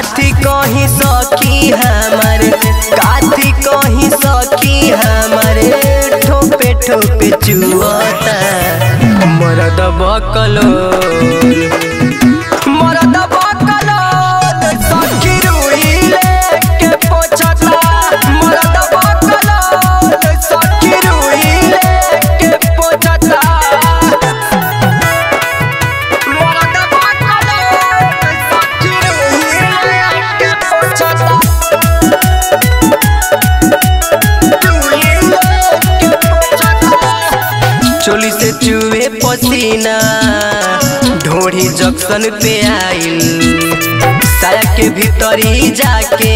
काथी कहीं सखी हमारे काथी कहीं सखी हमारे ठोपे ठोपे चुअता मरद बकलो मरद बकलो सखी रुइले के पोछता मरद बकलो सखी रुइले के पोछता मरद बकलो सखी रुइले के पोछता चोली से चुए पसीना ढोड़ी जंक्शन पे आइल साया के भीतरी जाके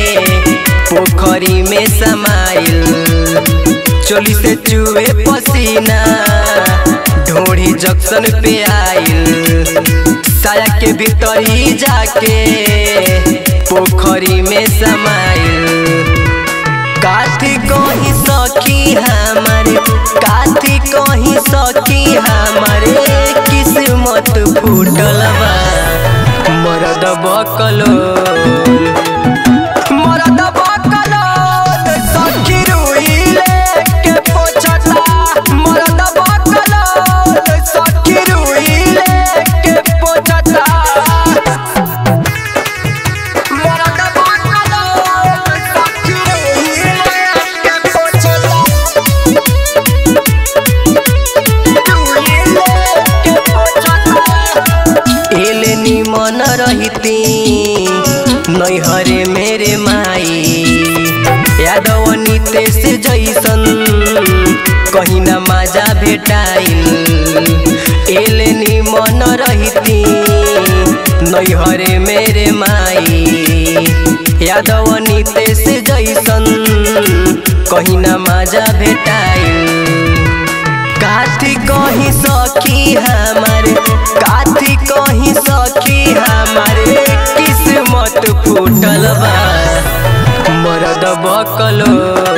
पोखरी में समाइल चोली से चुए पसीना ढोड़ी जंक्शन पे आइल साया के भीतरी जाके पोखरी में समाइल काथी कहीं सखी हमारे काथी कहीं सखी हमारे किस्मत फूटल बा मरद बकलो मरद बकलो सखी रुइले के पोछता मरद बकलो सखी रुइले के पोछता मरद बकलो सखी रुइले के पोछता एले निमन रहिती नैहरे मेरे माई यादव नितेश जैसन कहीं न माजा भेटाइल एले निमन रहिती नैहरे मेरे माई यादव नितेश जैसन कहीं न माजा भेटाइल काथी कहीं सखी हमारे काथी कहीं सखी हमारे किस्मत फूटल बा मरद बकलो